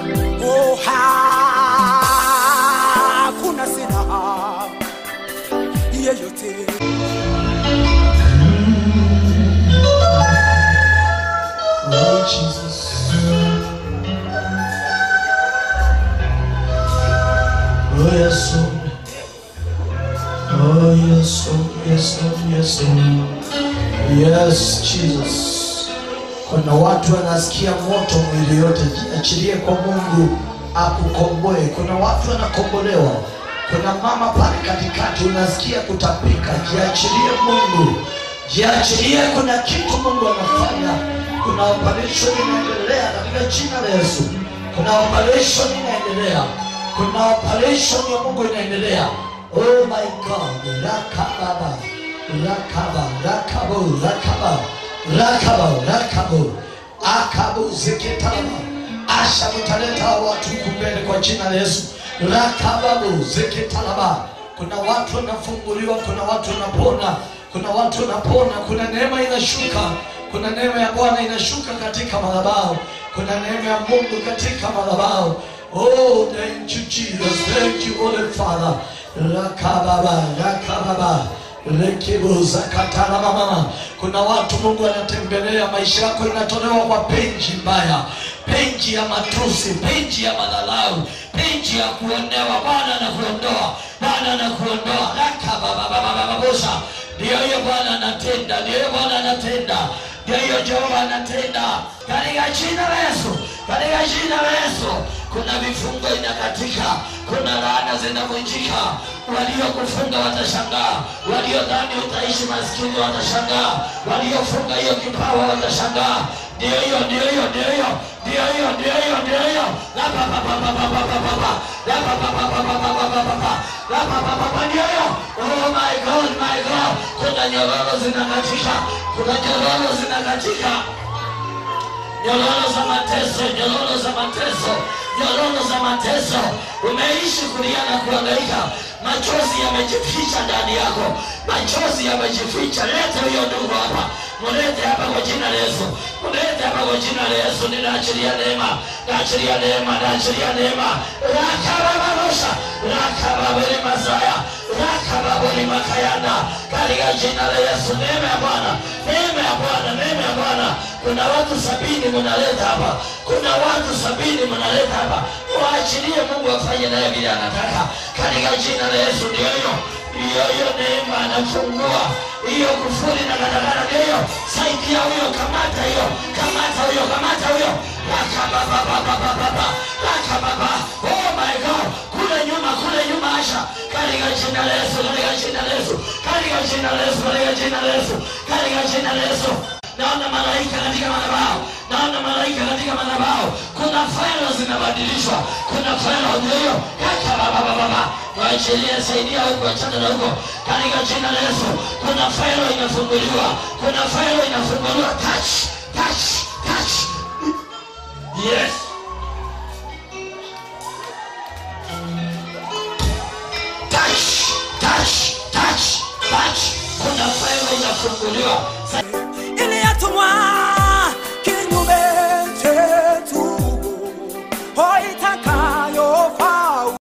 Oh, hakuna silaha yeyote Oh, Jesus. Oh, yes, Lord. Oh, yes, Lord. Yes, Lord. Yes, Lord. Yes, Jesus. Kuna watu wanasikia moto mwili yote, jiachilie kwa Mungu akukomboe. Kuna watu wanakombolewa. Kuna mama pale katikati unasikia kutapika, jiachilie Mungu, jiachilie. Kuna kitu Mungu anafanya. Kuna operation inaendelea katika jina la Yesu. Kuna operation inaendelea, kuna operation ya Mungu inaendelea. Oh my God, rakababa, rakaba, rakabo, rakaba, rakaba, rakabo, akabo, zeketalaba. Asha mtaleta watu kumbele kwa jina la Yesu. Rakababu, zeketalaba. Kuna watu wanafunguliwa, kuna watu wanapona, kuna watu wanapona, kuna neema inashuka, kuna neema ya Bwana inashuka katika madhabahu, kuna neema ya Mungu katika madhabahu. Oh, thank you Jesus, thank you Holy Father. Rakababa, rakababa rekibuza katana mama. Kuna watu Mungu anatembelea maisha yako, inatolewa kwa penji mbaya, penji ya matusi, penji ya madhalau, penji ya kuonewa. Bwana anakuondoa, Bwana anakuondoa. Rakababababababusa, ndio hiyo Bwana anatenda, ndio hiyo Bwana anatenda, ndio hiyo Jehova anatenda katika jina la Yesu, katika jina la Yesu. Kuna vifungo inakatika, kuna laana zinavunjika. Waliokufunga watashangaa, waliodhani utaishi maskini watashangaa, waliofunga hiyo kipawa watashangaa. Ndio hiyo, ndio hiyo, ndio hiyo, ndio hiyo, ndio hiyo, ndio hiyo. La pa pa pa pa pa pa pa pa pa. La pa pa pa pa pa pa pa pa pa pa. La pa pa pa pa ndio hiyo. Oh my God, my God. Kuna nyororo zinakatika, kuna nyororo zinakatika nyororo za mateso, nyororo za mateso, nyororo za mateso. Umeishi kulia na kuhangaika, machozi yamejificha ndani yako, machozi yamejificha. Lete huyo ndugu hapa, mulete hapa kwa jina la Yesu, mulete hapa kwa jina la Yesu. Ninaachilia neema, naachilia neema, naachilia neema. Rakababarosha, rakababeli mazaya, rakababeli makayana, katika jina la Yesu. Neema ya Bwana, neema ya Bwana, neema ya Bwana. Kuna watu sabini mnaleta hapa, kuna watu sabini mnaleta hapa. Waachilie Mungu afanye naye vile anataka, katika jina la Yesu. Ndio hiyo hiyo hiyo neema anafungua hiyo kufuri na katakata, ndio hiyo. Saidia huyo, kamata hiyo, kamata huyo, kamata huyo. Rakababababababa, rakababa. Oh my God, kule nyuma, kule nyuma, Asha, katika jina la Yesu, katika jina la Yesu, katika jina la Yesu, katika jina la Yesu, katika jina la Yesu naona malaika katika madhabahu, naona malaika katika madhabahu. Kuna failo zinabadilishwa, kuna failo ndio kaka baba baba baba, waachilie, saidia huko, achana na huko, katika jina la Yesu. Kuna failo inafunguliwa, kuna failo inafunguliwa. Touch, touch, touch. Yes. Touch, touch, touch, touch. Kuna failo inafunguliwa. iliyotumwa